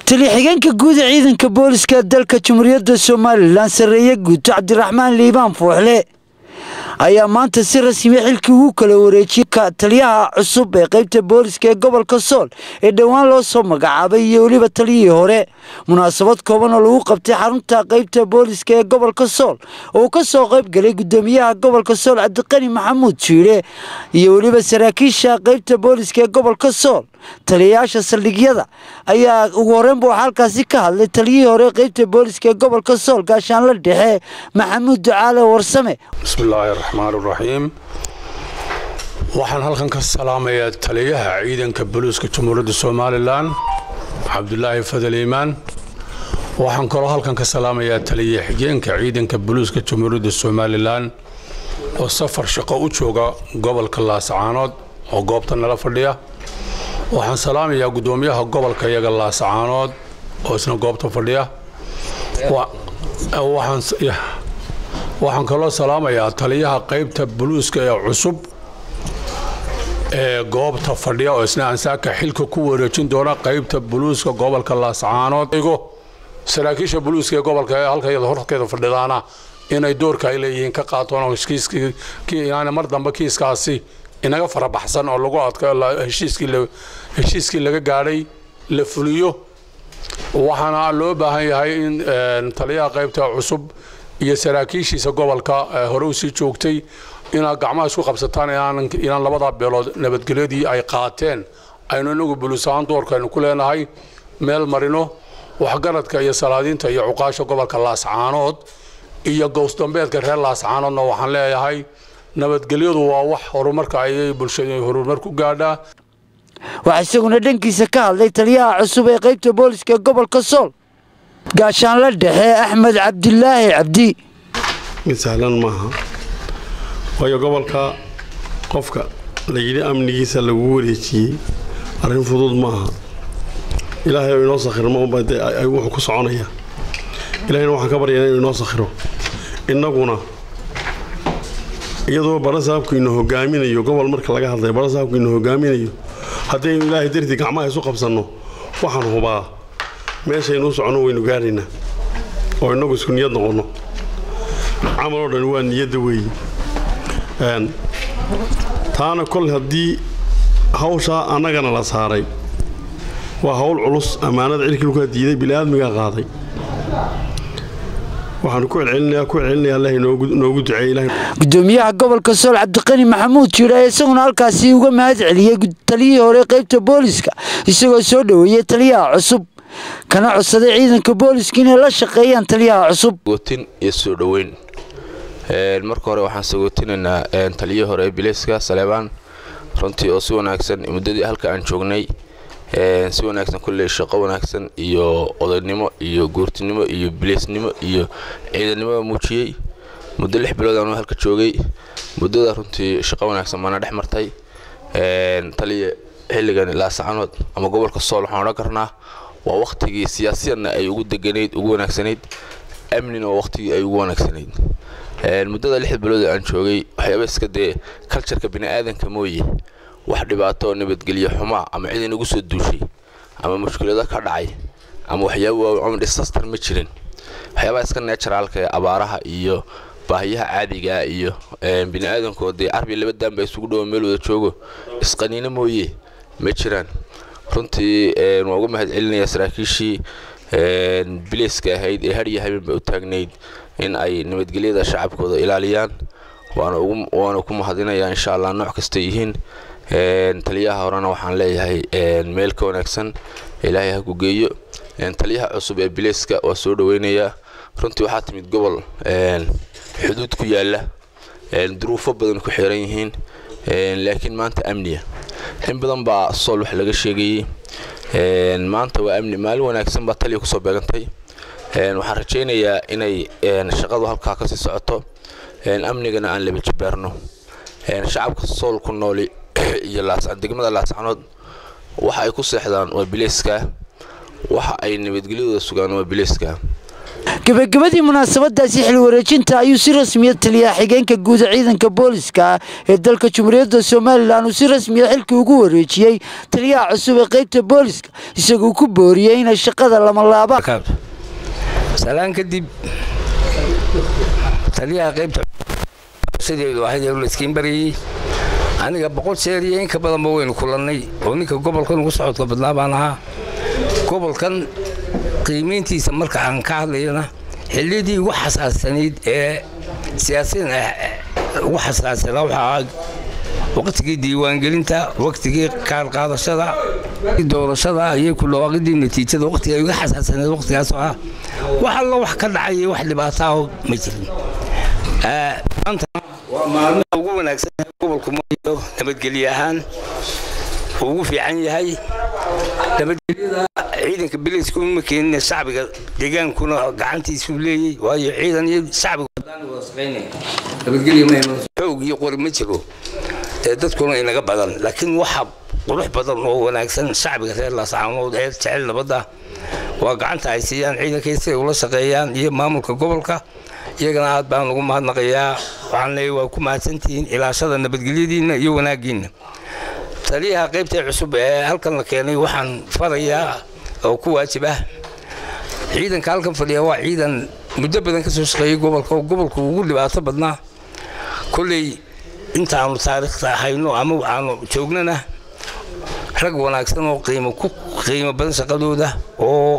taliya-xigeenka guud ee ciidanka booliska dalka jamhuuriyadda somalilan sarreeye guuto cabdiraxmaan liibaan fuuxle ayaa maanta si rasmi xilkii ugu kala wareejiyey taliyaha cusub ee qaybta booliska ee gobolka sool ee dhowaan loo soo magacaabay iyo weliba taliyihii hore munaasabad kooban oo lagu qabtay xarunta qaybta booliska ee gobolka sool oo uu ka soo qayb galay gudoomiyaha gobolka sool cabdiqani maxamuud jiidhe iyo weliba saraakiisha qaybta booliska ee gobolka sool taliyayaasha saldhigyada ayaa ugu horreynba waxaa halkaasi ka hadlay taliyihii hore qaybta booliska ee gobolka sool gaashaanla dhexe maxamuud ducaale warsame bismillaahi raxmaan raxiim waxaan halkan ka salaamayaa taliyaha ciidanka booliiska jamhuuriyadda somalilan cabdulaahi fadal iimaan waxaan kaloo halkan ka salaamayaa taliya xigeenka ciidanka booliiska jamhuuriyadda somalilan oo safar shaqo u jooga gobolka laasacaanood oo goobta nala fadhiya waxaan salaamayaa gudoomiyaha gobolka iyaga laasacaanood oo isna goobta fadhiya waxaan kaloo salaamayaa taliyaha qaybta buluuska ee cusub ee goobta fadhiya oo isna ansaaka xilka ku wareejin doona qaybta buluuska gobolka laasacaanood saraakiisha buluuska ee gobolka ee halkayada horkeeda fadhidaana inay doorka ay leeyihiin ka qaatoon oo inaana mar dambe kiiskaasi inaga farabaxsan oo lagu adka heshiiskii laga gaadhay la fuliyo waxaana loo baahan yahay in taliyaha qaybta cusub iyo saraakiishiisa gobolka hore usii joogtay inaad gacmaha isku qabsataan inaan labadaa beelood nabadgelyadii ay qaateen aynu inagu buluus ahaan doorkaaynu ku leenahay meel marino waxgaradka iyo salaadiinta iyo cuqaasha gobolka laascaanood iyo gowsdambeedka reer laascaanoodna waxaan leeyahay nabadgelyadu waa wax horumarka ayay bulshada horumar ku gaadhaa waxaa isaguna dhankiisa ka hadlay taliyaha cusub ee qaybta booliska ee gobolka sool gaashaanla dhexe axmed cabdilaahi cabdi mid sahlan maaha waayo gobolka qofka layidhi amnigiisa lagu wareejiyey arrin fudud maaha ilaahay oo inoo sakhirmo wuxuu ku soconaya ilahayna waxaan ka baryaynaa inuu inoo sakhiro innaguna iyadoo barasaabku ina hogaaminayo gobol marka laga hadlayo barasaabku ina hogaaminayo haddaynu ilaahay dartii gacmaha isu qabsanno waxaan hubaa meeshaynu u soconno waynu gaaraynaa oo innagu isku niyad noqonno camal oo dhan waa niyadda weeye taana kol haddii hawshaa annagana la saaray waa hawl culus ammaanada cirkilkaa diiday bini'aadmigaa qaaday waxaanu ku celcelinayaa ku celcelinaya allah noogu duceeye ilahay gudoomiyaha gobolka sool cabdiqani maxamuud jiidhe ayaa isaguna halkaasi uga mahad celiyey taliyihii hore qaybta booliska isagoo soo dhoweeyey taliyaha cusub kana codsaday ciidanka booliska inay la shaqeeyaan taliyaha cusub sagootin iyo soo dhoweyn marka hore waxaan sagootinaynaa taliyihii hore ee bilayska saleebaan runtii oo si wanaagsan muddadii halka aan joognay si wanaagsan kulley shaqo wanaagsan iyo odaynimo iyo guurtinimo iyo bilaysnimo iyo ciidannimada muujiyey muddo lix bilood aanu halka joogay muddada runtii shaqo wanaagsan baana dhex martay taliya xilligan laasacanood ama gobolka sool waxaan odhan karnaa waa wakhtigii siyaasiyanna ay ugu deganayd ugu wanaagsanayd amnina waa wakhtigii ay ugu wanaagsanayd muddada lix bilood aan joogay waxyaaba iska dee kaljarka bini'aadanka mooye wax dhibaato oo nabadgelyo xumaa ama cid inagu soo duushay ama mushkilado ka dhacay ama waxyaaba waaweyn ama disaster ma jirin waxyaabaha iska neejaraalka ee abaaraha iyo baahiyaha caadigaa iyo bini'aadanko dee carbi laba daanba isugu dhowo meel wada joogo isqaniino mooye ma jiraan runtii waan uga mahad celinayaa saraakiishii bilayska ahayd ee hadhiya habeenba u taagnayd in ay nabadgelyada shacabkooda ilaaliyaan waana ku mahadinayaa insha allah nooc kasta yihiin taliyaha horena waxaan leeyahay meel ka wanaagsan ilaahay ha ku geeyo taliyaha cusub ee bilayska waa soo dhoweynayaa runtii waxaa timid gobol xuduud ku yaala duruufo badan ku xiran yihiin laakiin maanta amniya in badan baa sool wax laga sheegayey maanta waa amni maalin wanaagsan baa taliya kusoo beegantay waxaan rajaynayaa inay shaqadu halkaa kasii socoto amnigana aan laba jibaarno shacabka sool ku nooli iyo degmada laascanood waxa ay ku seexdaan waa bilayska waxa ay nabadgelyadooda sugaan waa bilayska gebagabadii munaasabadaasi xil wareejinta ayuu si rasmiya taliyaa xigeenka guuda ciidanka booliska ee dalka jumhuuriyadda somalilan uu si rasmiya xilkii ugu wareejiyey taliyaha cusub ee qaybta booliska isagoo ku booriyey inay shaqada lama laabaan salaan kadib taliyaha qaybta sideedu ahayd ee layskiin barayey aniga boqol jeer iyo in ka badanba waynu kulannay oo ninka gobolkan ugu socodka badnaa baan ahaa gobolkan qiimayntiisa marka aan ka hadlayana xilliyadii ugu xasaasanayd ee siyaasiyan ugu xasaasanaa waxaa ahaa waqtigii diiwaangelinta waqtigii kaar qaadashada doorashada iyo ku dhawaaqidii natiijada waqtiga ay uga xasaasaneed waqtigaasoo ah wax alla wax ka dhacaya wax dhibaataaho ma jirin maanta waa maalmaha ugu wanaagsan gobolku maayo nabadgelye ahaan uu ugu fiican yahay nabadgelyada ciidanka biliisku ma keenin shacbiga deegaankuna gacantiisuu leeyey waayo ciidan iyo shacbigu nabadgelyoog iyo qori ma jiro ee dadkuna inaga badan laakiin waxa qurux badan oo wanaagsan shacbiga reer laascaanood ee jecel nabadda waa gacanta ay siiyaan ciidankay siday ula shaqeeyaan iyo maamulka gobolka iyagana aad baan ugu mahadnaqayaa waxaan leeyahay waa ku mahadsantihiin ilaashada nabadgelyadiinna iyo wanaaggiinna taliyaha qaybta cusub ee halkan la keenay waxaan farayaa oo ku waajib ah ciidanka halkan fadhiya waa ciidan muddo badan ka soo shaqeeyey gobolka oo gobolku ugu dhibaato badnaa kolley intaanu taariikhta hayno ama aanu joognana rag wanaagsan oo qiimo ku qiimo badan shaqadooda oo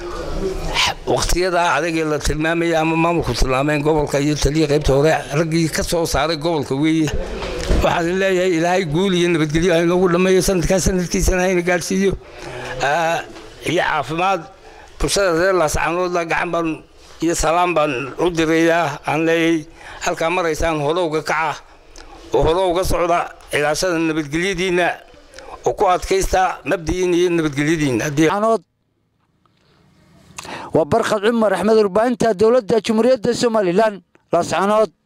waqtiyadaa adagee la tilmaamaya ama maamulku tilmaameen gobolka iyo taliya qaybta hore raggii ka soo saaray gobolka weeye waxaan leeyahay ilaahay guul iyo nabadgelyo ha inoogu dhammeeyo sanadkaa sanadkiisana hayna gaadhsiiyo iyo caafimaad bulshada reer laascaanoodla gacan baan iyo salaam baan u dirayaa aan leeyahay halkaa maraysaan horowga kaca oo horowga socda ilaashada nabadgelyadiinna oo ku adkaysta mabdiyiin iyo nabadgelyadiinna waa barkhad cumar axmed warbaahinta dowladda jumhuuriyadda somalilan laascaanood